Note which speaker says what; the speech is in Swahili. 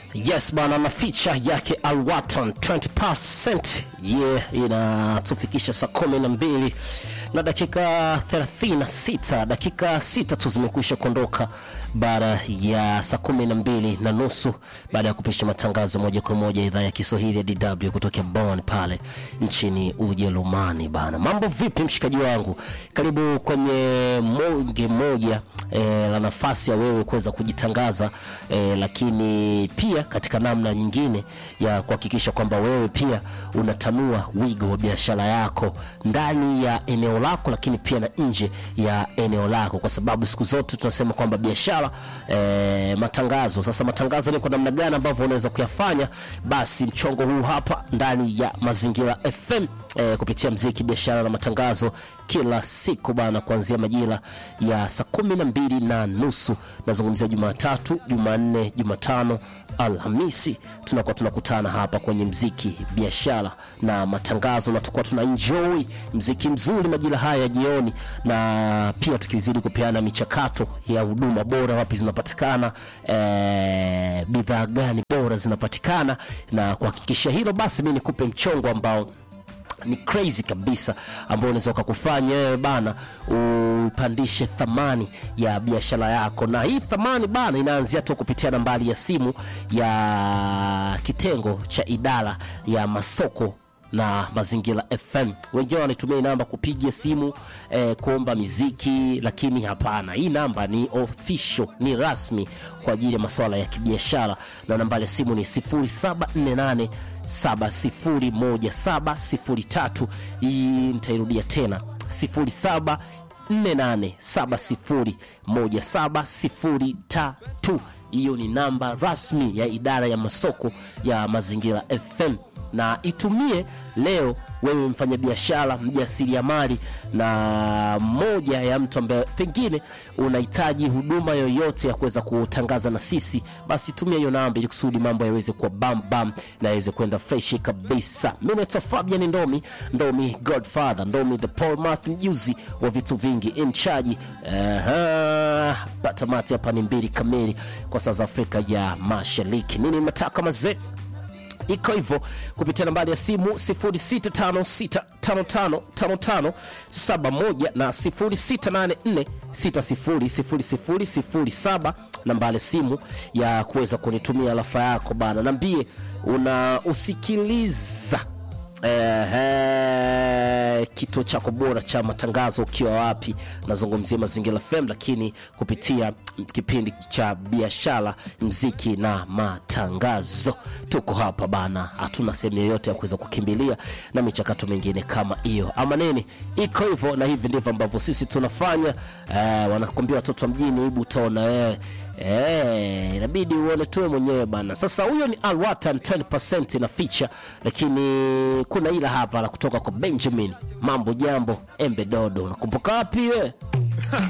Speaker 1: Yes bana, na feature yake Alwatan 20% ye inatufikisha saa kumi na mbili na dakika 36, dakika sita tu zimekwisha kuondoka baada ya saa kumi na mbili na nusu baada ya kupisha matangazo moja kwa moja idhaa ya Kiswahili ya DW kutokea Bonn pale nchini Ujerumani. Bana, mambo vipi mshikaji wangu? Karibu kwenye monge moja e, la nafasi ya wewe kuweza kujitangaza e, lakini pia katika namna nyingine ya kuhakikisha kwamba wewe pia unatanua wigo wa biashara yako ndani ya eneo lako, lakini pia na nje ya eneo lako, kwa sababu siku zote tunasema kwamba biashara e, matangazo. Sasa matangazo ni kwa namna gani ambavyo unaweza kuyafanya? Basi mchongo huu hapa ndani ya Mazingira FM e, kupitia mziki, biashara na matangazo kila siku bana, kuanzia majira ya saa kumi na mbili na nusu nazungumzia Jumatatu, Jumanne, Jumatano, Alhamisi tunakuwa tunakutana hapa kwenye mziki, biashara na matangazo, na tukuwa tuna enjoy mziki mzuri majira haya ya jioni, na pia tukizidi kupeana michakato ya huduma bora, wapi zinapatikana, eh, bidhaa gani bora zinapatikana, na kuhakikisha hilo, basi mi nikupe mchongo ambao ni crazy kabisa ambao unaweza ukakufanya wewe bana upandishe thamani ya biashara yako, na hii thamani bana inaanzia tu kupitia nambari ya simu ya kitengo cha idara ya masoko na Mazingira FM. Wengine wanatumia hii namba kupiga simu eh, kuomba miziki, lakini hapana, hii namba ni official, ni rasmi kwa ajili ya masuala ya kibiashara, na nambari ya simu ni 0748 701703. Hii nitairudia tena 0748701703. Hiyo ni namba rasmi ya idara ya masoko ya Mazingira FM na itumie leo wewe mfanyabiashara mjasiriamali na moja ya mtu ambaye pengine unahitaji huduma yoyote ya kuweza kutangaza na sisi, basi tumia hiyo namba ili kusudi mambo yaweze kuwa bam bam na yaweze kwenda freshi kabisa. Mimi naitwa Fabian Ndomi, Ndomi Godfather, Ndomi the Paul Math, mjuzi wa vitu vingi in charge. Aha, patamati hapa ni mbili kamili kwa saa za Afrika ya Mashariki. Nini mataka mazee iko hivyo kupitia nambari ya simu 0656555571 na 0684600007 nambari ya simu ya kuweza kunitumia rafa yako bana, nambie una usikiliza Ehe, kituo chako bora cha matangazo ukiwa wapi? Nazungumzia Mazingira FM, lakini kupitia kipindi cha biashara, mziki na matangazo. Tuko hapa bana, hatuna sehemu yoyote ya kuweza kukimbilia na michakato mingine kama hiyo ama nini. Iko hivyo, na hivi ndivyo ambavyo sisi tunafanya. Eh, wanakwambia watoto wa mjini, hebu utaona wewe Eh, inabidi uone tuwe mwenyewe bana. Sasa huyo ni Alwatan 20% na feature, lakini kuna ila hapa la kutoka kwa Benjamin Mambo Jambo Embe Dodo. Unakumbuka wapi wewe?